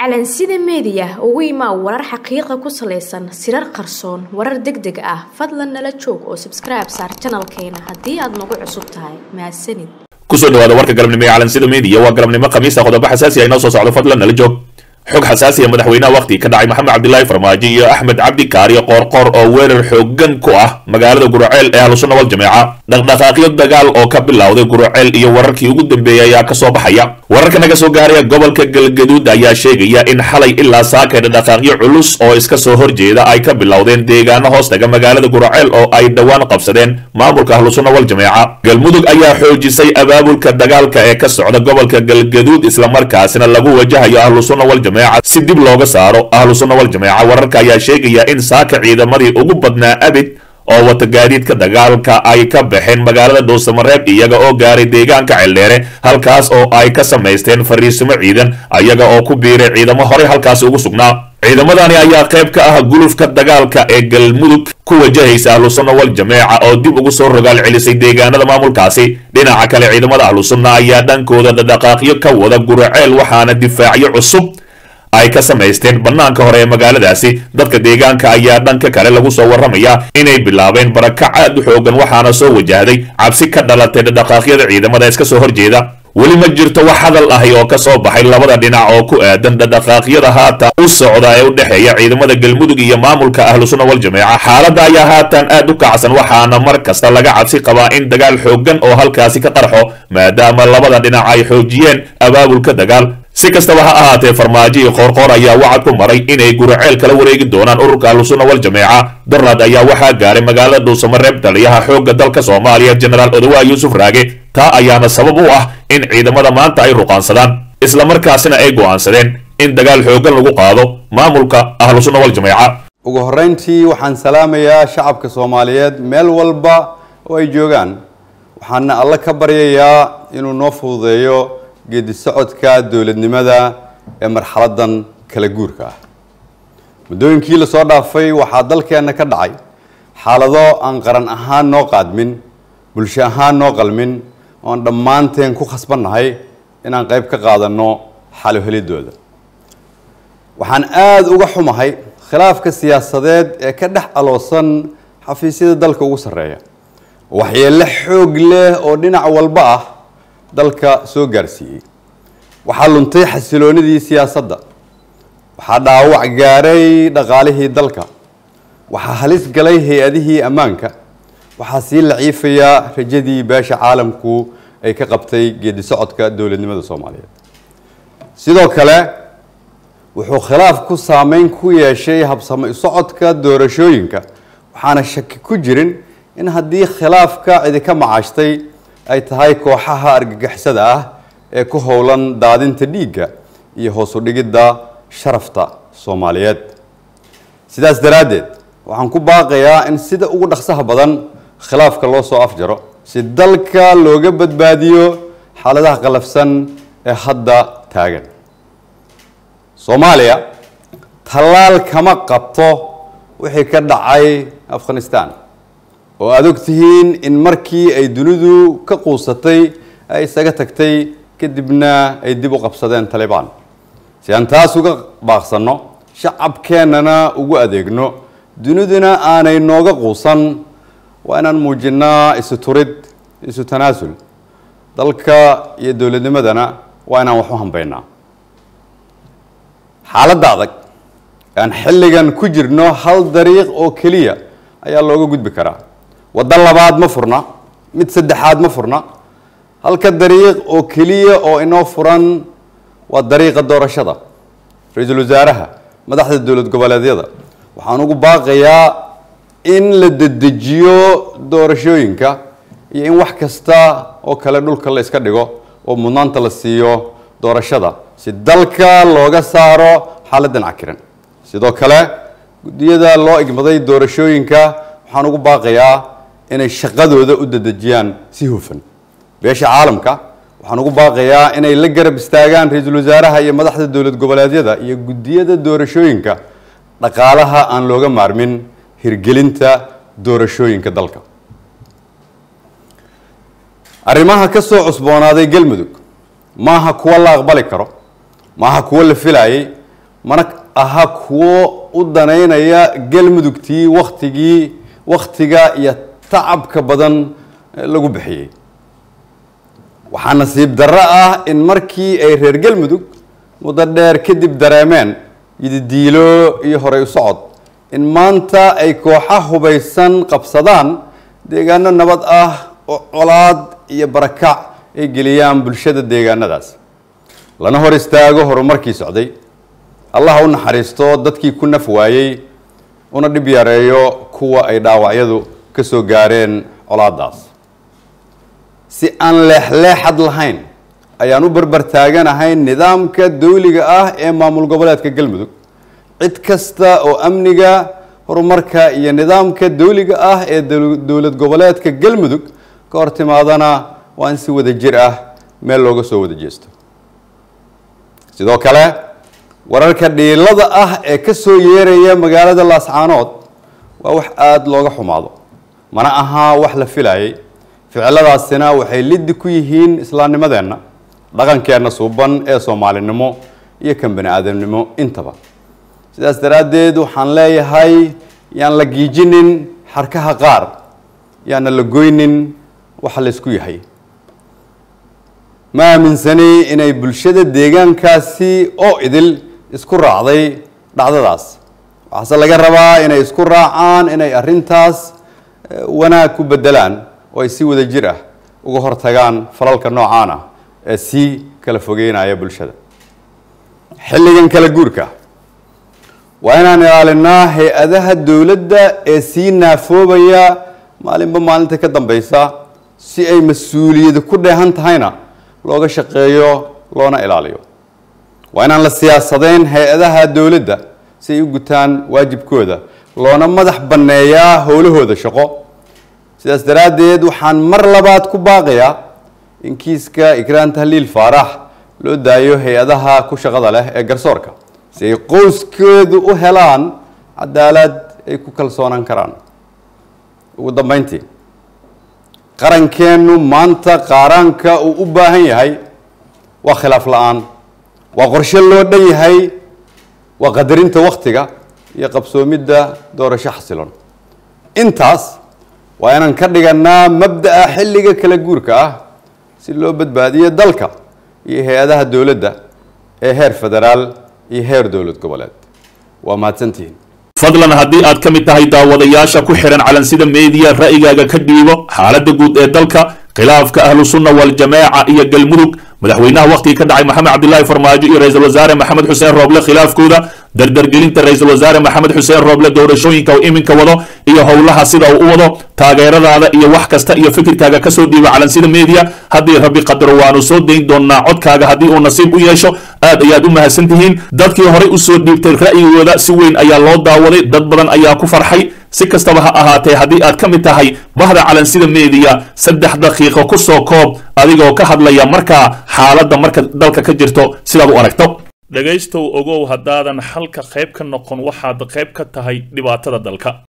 calansida meediya ugu imaa warar xaqiiqa ku salaysan sirar qarsoon warar deg deg ah fadlan nala joog oo sabskribe saar janalkeena haddii aad nagu cusub tahay mahadsanid kusoo dhawaada warka galabnimo ee calansida media waa galabnimo khamiista qodobo xasaasi ah inoo soo socdo fadlan nala joog xog xasaasiya madaxweynaha wakhti ka dhacay maxamed cabdilaahi farmaajo iyo axmed cabdi kaariyo qoorqoor oo weerar xoogan ku ah magaalada guruceel ee ahlusunna wal jameeca dhaqdhaqaaqyo dagaal oo ka bilowday guruceel iyo wararkii ugu dambeeyey ayaa kasoo baxaya wararka naga soo gaaraya gobolka galgaduud ayaa sheegaya in xalay ilaa saakay dhaqdhaqaaqyo culus oo iska soo horjeeda ay ka bilowdeen deegaano hoostaga magaalada guruceel oo ay dhowaan qabsadeen maamulka ahlusunna wal jameeca galmudug ayaa xoojisay abaabulka dagaalka ee ka socda gobolka galgaduud islamarkaasina lagu wajahayo ahlusunna wal si dib looga saaro ahlu sunna wal jameeca wararka ayaa sheegaya in saaka ciidamadii ugu badnaa abid oo wata gaadiidka dagaalka ay ka baxeen magaalada dhuusamareeb iyaga oo gaaray deegaanka celdheere halkaas oo ay ka samaysteen fariisimo ciidan ayaga oo ku biiray ciidamo horey halkaasi ugu sugnaa ciidamadani ayaa qayb ka ah gulufka dagaalka ee galmudug ku wajahaysa ahlu sunna wal jameeca oo dib ugu soo rogaal celisay deegaanada maamulkaasi dhinaca kale ciidamada ahlu sunna ayaa dhankooda dhaqdhaqaaqyo ka wada guraceel waxaana difaacyo cusub ay ka samaysteen bannaanka hore ee magaaladaasi dadka deegaanka ayaa dhanka kale lagu soo warramayaa inay bilaabeen barakac aad u xoogan waxaana soo wajahday cabsi ka dhalatay dhaqdhaqaaqyada ciidamada iska soo horjeeda weli ma jirto wax hadal ahi oo ka soo baxay labada dhinac oo ku aadan dhaqdhaqaaqyada haatan u socda ee u dhexeeya ciidamada galmudug iyo maamulka ahlu sunna wal jameeca xaaladda ayaa haatan aad u kacsan waxaana mar kasta laga cabsi qabaa in dagaal xoogan oo halkaasi ka qarxo maadaama labada dhinac ay xoojiyeen abaabulka dagaal si kastaba ha ahaatee farmaajo iyo qoorqoor ayaa wacad ku maray inay guraceel kala wareegi doonaan ururka ahlusunna wal jameeca darnad ayaa waxaa gaaray magaalada dhuusamareeb taliyaha xoogga dalka soomaaliya jenaraal odowaa yuusuf raage taa ayaana sabab u ah in ciidamada maanta ay ruqaansadaan islamarkaasina ay go'aansadeen in dagaal xoogan lagu qaado maamulka ahlusunna wal jameeca ugu horreyntii waxaan salaamayaa shacabka soomaaliyeed meel walba oo ay joogaan waxaana alle ka baryayaa inuu noo fududeeyo geedi socodka dowladnimada ee marxaladan kala guurka ah muddooyinkii lasoo dhaafay waxaa dalkeenna ka dhacay xaalado aan qaran ahaan noo qaadmin bulsho ahaan noo qalmin oon dhammaanteen ku khasbannahay inaan qayb ka qaadanno xalo helidooda waxaan aada uga xumahay khilaafka siyaasadeed ee ka dhex aloosan xafiisyada dalka ugu sarreeya waxyeello xoog leh oo dhinac walba ah dalka soo gaarsiiyey waxaa luntay xasiloonidii siyaasadda waxaa dhaawac gaaray dhaqaalihii dalka waxaa halis galay hay-adihii ammaanka waxaa sii laciifayaa rajadii beesha caalamku ay ka qabtay geedi socodka dowladnimada soomaaliyeed sidoo kale wuxuu khilaafku saameyn ku yeeshay habsamo socodka doorashooyinka waxaana shaki ku jirin in haddii khilaafka cidi ka macaashtay ay tahay kooxaha argagixisada ah ee ku howlan daadinta dhiigga iyo hoos u dhigidda sharafta soomaaliyeed sidaas daraaddeed waxaan ku baaqayaa in sida ugu dhaqsaha badan khilaafka loo soo afjaro si dalka looga badbaadiyo xaaladaha qalafsan ee hadda taagan soomaaliya tallaal kama qabto wixii ka dhacay afghanistan oo aada og tihiin in markii ay dunidu ka quusatay ay isaga tagtay kadibna ay dib u qabsadeen talibaan si aan taas uga baaqsanno shacabkeennana ugu adeegno duniduna aanay nooga quusan waa inaan muujinnaa isu turid isu tanaasul dalka iyo dowladnimadana waa inaan wax u hambaynaa xaaladda adag aan xilligan ku jirno hal dariiq oo keliya ayaa looga gudbi karaa waddo labaad ma furna mid saddexaad ma furna halka dariiq oo keliya oo inoo furan waa dariiqa doorashada ra-iisul wasaaraha madaxda dowlad goboleedyada waxaan ugu baaqayaa in la dedejiyo doorashooyinka iyo in wax kasta oo kale dhulka la iska dhigo oo mudnaanta la siiyo doorashada si dalka looga saaro xaaladdan cakiran sidoo kale guddiyada loo igmaday doorashooyinka waxaan ugu baaqayaa inay shaqadooda u dedejiyaan si hufan beesha caalamka waxaan ugu baaqayaa inay la garab istaagaan ra-iisul wasaaraha iyo madaxda dowlad goboleedyada iyo guddiyada doorashooyinka dhaqaalaha aan looga maarmin hirgelinta doorashooyinka dalka arrimaha ka soo cusboonaaday galmudug maaha kuwo la aqbali karo maaha kuwo la filayay mana aha kuwo u danaynaya galmudugtii waktigii wakhtiga iyo tacabka badan lagu bixiyey waxaa nasiib darro ah in markii ay reer galmudug muddo dheer kadib dareemeen yididiilo iyo horey u socod in maanta ay kooxa hubaysan qabsadaan deegaano nabad ah oo colaad iyo barakac ay geliyaan bulshada deegaanadaas lana hor istaago horumarkii socday allah u naxariisto dadkii ku naf waayey una dhib yareeyo kuwa ay dhaawacyadu ka soo gaareen colaadaas si aan leexleexad lahayn ayaan u barbar taaganahay nidaamka dawliga ah ee maamul goboleedka galmudug cid kasta oo amniga horumarka iyo nidaamka dawliga ah ee dowlad goboleedka galmudug ka hor timaadana waa in si wada jir ah meel looga soo wada jeesto sidoo kale wararka dhiilada ah ee ka soo yeeraya magaalada laascaanood waa wax aada looga xumaado mana ahaa wax la filayay ficiladaasina waxay liddi ku yihiin islaamnimadeenna dhaqankeenna suuban ee soomaalinimo iyo kan bani aadamnimo intaba sidaas daraaddeed waxaan leeyahay yaan la giijinin xarkaha qaar yaana la goynin waxa la isku yahay ma aaminsani inay bulshada deegaankaasi oo idil isku raacday dhacdadaas waxaase laga rabaa inay isku raacaan inay arrintaas wanaag ku bedelaan oo ay si wada jir ah uga hortagaan falalka noocaan ah ee sii kala fogeynaya bulshada xilligan kala guurka waa inaan ilaalinaa hay-adaha dowladda ee sii naafoobaya maalinba maalinta ka dambeysa si ay mas-uuliyadi ku dheehan tahayna looga shaqeeyo loona ilaaliyo waa inaan la siyaasadeyn hay-adaha dowladda si ay u gutaan waajibkooda loona madax banneeyaa howlahooda shaqo sidaas daraaddeed waxaan mar labaad ku baaqayaa in kiiska ikraan tahliil faarax loo daayo hay-adaha ku shaqada leh ee garsoorka si ay qoyskeedu u helaan cadaalad ay ku kalsoonaan karaan ugu dambeyntii qarankeennu maanta qaaraanka uu u baahan yahay waa khilaaf la-aan waa qorshe loo dhan yahay waa qadarinta wakhtiga iyo qabsoomidda doorasho xasilon intaas waa inaan ka dhiganaa mabda'a xilliga kala guurka ah si loo badbaadiyo dalka iyo hay-adaha dowladda ee heer federaal iyo heer dowlad goboleed waa mahadsantihiin fadlan haddii aad ka mid tahay daawadayaasha ku xihan calansida meediya ra'yigaaga ka dhiibo xaaladda guud ee dalka khilaafka ahlu sunna waljamaaca iyo galmudug madaxweynaha wakhtigii ka dhacay maxamed cabdilaahi farmaajo iyo ra-iisul wasaare maxamed xuseen rooble khilaafkooda dardargelinta ra-iisul wasaare maxamed xuseen rooble doorashooyinka uu iminka wado iyo howlaha sida uu u wado taageeradaada iyo wax kasta iyo fikirkaaga kasoo dhiiba calansida media haddii rabbi qadaro waanu soo dayn doonaa codkaaga haddii uu nasiib u yeesho aad ayaad u mahadsan tihiin dadkii horey usoo dhiibtay ra'yigooda si weyn ayaa loo daawaday dad badan ayaa ku farxay si kastaba ha ahaatee haddii aad ka mid tahay bahda calansida media saddex daqiiqo ku soo koob adigoo ka hadlaya markaa xaaladda marka dalka ka jirto sidaad u aragto dhegaystow ogow haddaadan xalka qayb ka noqon waxaad qayb ka tahay dhibaatada dalka